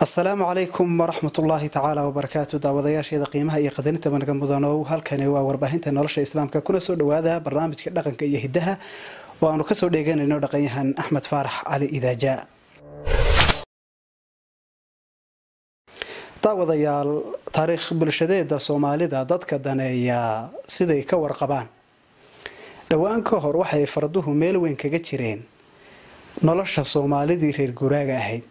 asalaamu calaykum waraxmat ullaahi tacaala wabarakaatu daawadayaasheeda qiimaha iyo qadarinta managa mudanow halkani waa warbaahinta nolosha islaamka kuna soo dhawaada barnaamijka dhaqanka iyo hidaha oo aanu kasoo dheeganayno dhaqanyahan axmed faarax cali idaaja daawadayaal taariikh bulshadeeda soomaalida dadka daneeya siday ka warqabaan dhowaan ka hor waxay farduhu meel weyn kaga jireen nolosha soomaalidii reer guraaga ahayd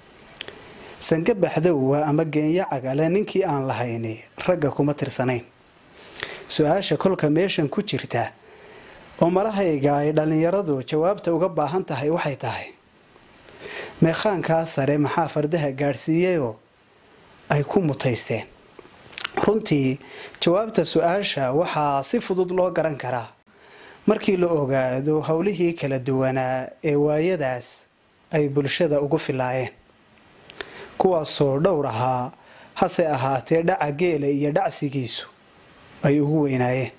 sange baxdowwa ama geenyo cagale ninkii aan lahayni ragga kuma tirsanayn su-aasha kolka meeshan ku jirta oo malahayga ay dhallinyaradu jawaabta uga baahan tahay waxay tahay meekhaankaa sare maxaa fardaha gaadhsiiyeyoo ay ku mutaysteen runtii jawaabta su-aasha waxaa si fudud loo garan karaa markii la ogaado howlihii kala duwanaa ee waayadaas ay bulshada ugu filaayeen kuwaasoo dhowr ahaa hase ahaatee dhaca geela iyo dhacsigiisu ay ugu weynaayeen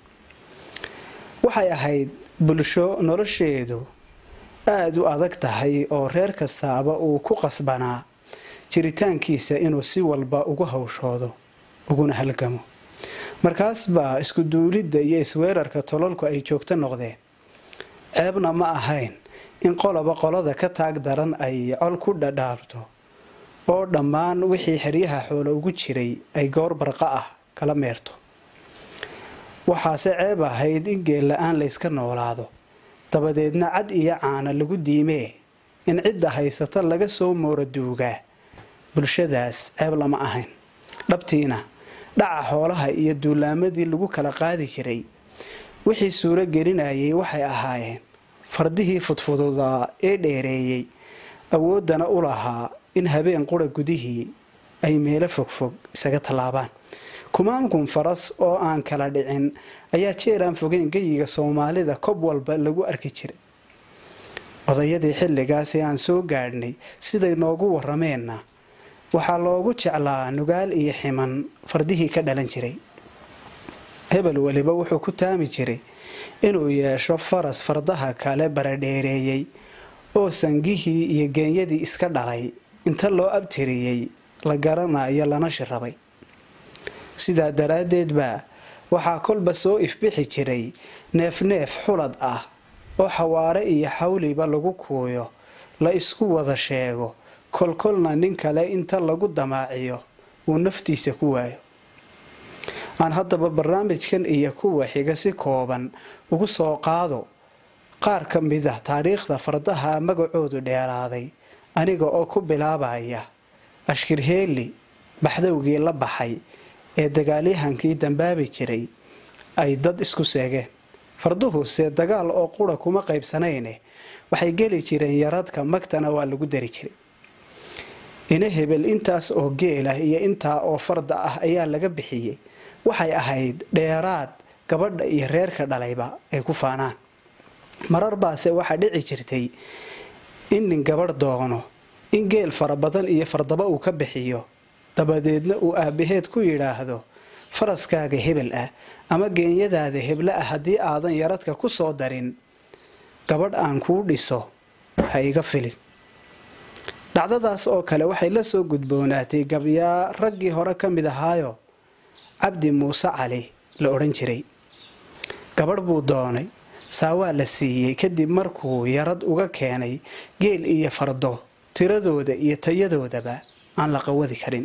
waxay ahayd bulsho nolosheedu aada u adag tahay oo reer kastaaba uu ku qasbanaa jiritaankiisa inuu si walba ugu hawshoodo uguna halgamo markaas baa isku duulidda iyo isweerarka tololku ay joogto noqdeen ceebna ma ahayn in qoloba qolada ka taag daran ay col ku dhadhaabto oo dhammaan wixii xeryaha xoolo ugu jiray ay goor barqa ah kala meerto waxaase ceeb ahayd in geel la-aan layska noolaado dabadeedna cad iyo caana lagu diimee in cidda haysata laga soo moora duugaa bulshadaas ceeb lama ahayn dhabtiina dhaca xoolaha iyo duulaamadii lagu kala qaadi jiray wixii suuro gelinayay waxay ahaayeen fardihii fudfududaa ee dheereeyey awooddana u lahaa in habeen qura gudihii ay meelo fogfog isaga tallaabaan kumaankun faras oo aan kala dhicin ayaa jeeraan fogeyn geyiga soomaalida kob walba lagu arki jiray odayadii xilligaasi aan soo gaadhnay siday noogu warameenna waxaa loogu jeclaa nugaal iyo ximan fardihii ka dhalan jiray hebel weliba wuxuu ku taami jiray inuu yeesho faras fardaha kale baradheereeyey oo sangihii iyo geenyadii iska dhalay inta loo abtiriyey la garanayo lana shirabay sidaa daraaddeed baa waxaa kolba soo ifbixi jiray neefneef xulad ah oo xawaare iyo xawliba lagu kuuyo la isku wada sheego kolkolna nin kale inta lagu damaaciyo uu naftiisa ku waayo aan haddaba barnaamijkan iyo kuwa xiga si kooban ugu soo qaado qaar ka mid ah taariikhda fardaha magacoodu dheeraaday aniga oo ku bilaabaya ashkirheeli baxdowgii la baxay ee dagaalyahankii dambaabi jiray ay dad isku seegeen farduhuse dagaal oo qura kuma qaybsanayne waxay geli jireen yaradka magtana waa lagu dari jiray ina hebel intaas oo geel ah iyo intaa oo farda ah ayaa laga bixiyey waxay ahayd dheeraad gabadha iyo reerka dhalayba ay ku faanaan marar baase waxaa dhici jirtay in nin gabadh doono in geel fara badan iyo fardaba uu ka bixiyo dabadeedna uu aabaheed ku yidhaahdo faraskaaga hebel ah ama geenyadaada heble ah haddii aadan yaradka ku soo darin gabadh aan kuu dhiso ha iga filin dhacdadaas oo kale waxay la soo gudboonaatay gabyaa raggii hore ka mid ahaayo cabdi muuse cali la odhan jiray gabadh buu doonay saawaa la siiyey kadib markuu yarad uga keenay geel iyo fardo tiradooda iyo tayadoodaba aan la qawadi karin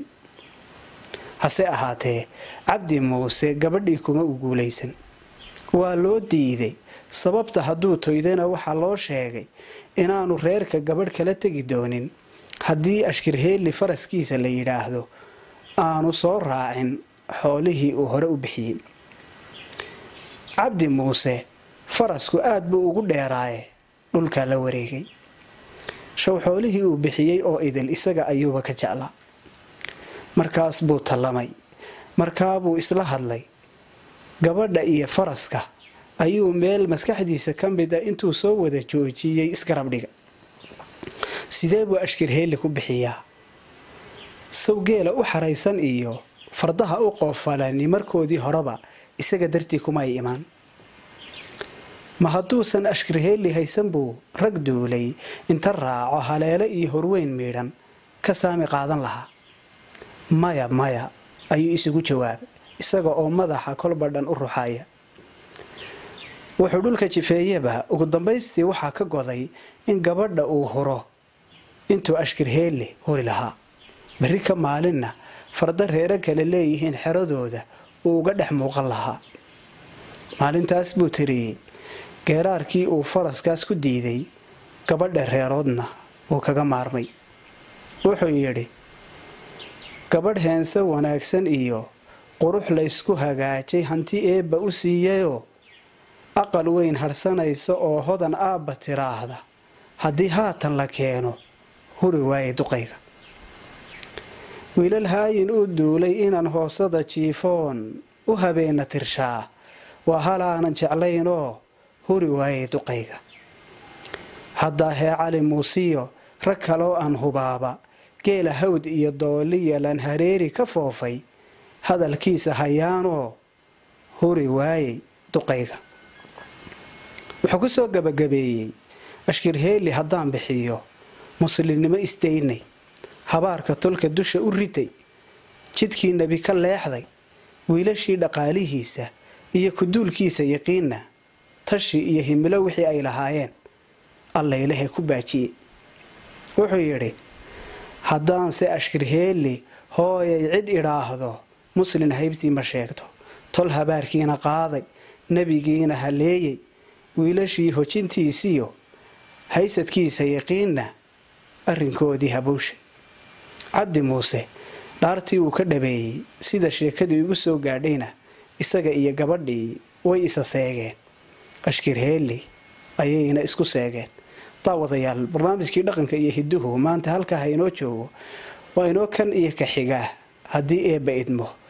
hase ahaatee cabdi muuse gabadhii kuma u guulaysan waa loo diiday sababta hadduu toydana waxaa loo sheegay inaanu reerka gabadh kala tegi doonin haddii ashkirheeli faraskiisa la yidhaahdo aanu soo raacin xoolihii uu hore u bixiyey cabdi muuse farasku aad buu ugu dheeraaye dhulkaa la wareegay show xoolihii uu bixiyey oo idil isaga ayuuba ka jeclaa markaas buu tallamay markaabuu isla hadlay gabadha iyo faraska ayuu meel maskaxdiisa ka mid a intuu soo wada joojiyey isgarab dhiga sidee buu ashkirheeli ku bixiyaa sawgeela u xaraysan iyo fardaha u qoofalani markoodii horeba isaga dartii kumay imaan ma hadduusan ashkirheeli haysan buu rag duulay inta raaco haleelo iyo horweyn miidhan ka saami qaadan lahaa maya maya ayuu isugu jawaabay isaga oo madaxa kolba dhan u ruxaya wuxuu dhulka jifeeyeba ugu dambaystii waxaa ka goday in gabadha uu huro intuu ashkirheelle huri lahaa berri ka maalinna farda reero kale leeyihiin xeradooda uu uga dhex muuqan lahaa maalintaas buu tiriyey geeraarkii uu faraskaas ku diiday gabadha reeroodna uu kaga maarmay wuxuu yidhi gabadh heense wanaagsan iyo qurux laysku hagaajay hanti eebba u siiyayoo aqal weyn hadhsanaysa oo hodan aabba tiraahda haddii haatan la keeno huri waaye duqayga wiilal haayin u duulay inaan hoosada jiifoon u habeena tirshaa waa halaanan jeclaynoo huri waaye duqayga haddaa hee cali muusiyo rag kaloo aan hubaaba geela hawd iyo dooliya lan hareeri ka foofay hadalkiisa hayaanoo huri waayey duqayga wuxuu ku soo gabagabeeyey ashkirheeli haddaan bixiyo muslimnimo isdaynay habaarka tolka dusha u ritay jidkii nebi ka leexday wiilashii dhaqaalihiisa iyo kuduulkiisa yaqiinna tashi iyo himilo wixii ay lahaayeen allaylahe ku baajiyey wuxuu yidhi haddaanse ashkirheeli hooyay cid idhaahdo muslin haybtii ma sheegto tol habaarkiina qaaday nebigiina haleeyey wiilashii hojintiisiyo haysadkiisa yaqiinna arrinkoodii habowshay cabdi muuse dhaartii uu ka dhabeeyey sida sheekadii igu soo gaadhayna isaga iyo gabadhii way isa seegeen ashkirheeli ayayna isku seegeen daawadayaal barnaamijkii dhaqanka iyo hiduhu maanta halkaa ha inoo joogo waa inoo kan iyo ka xigaa haddii eebba idmo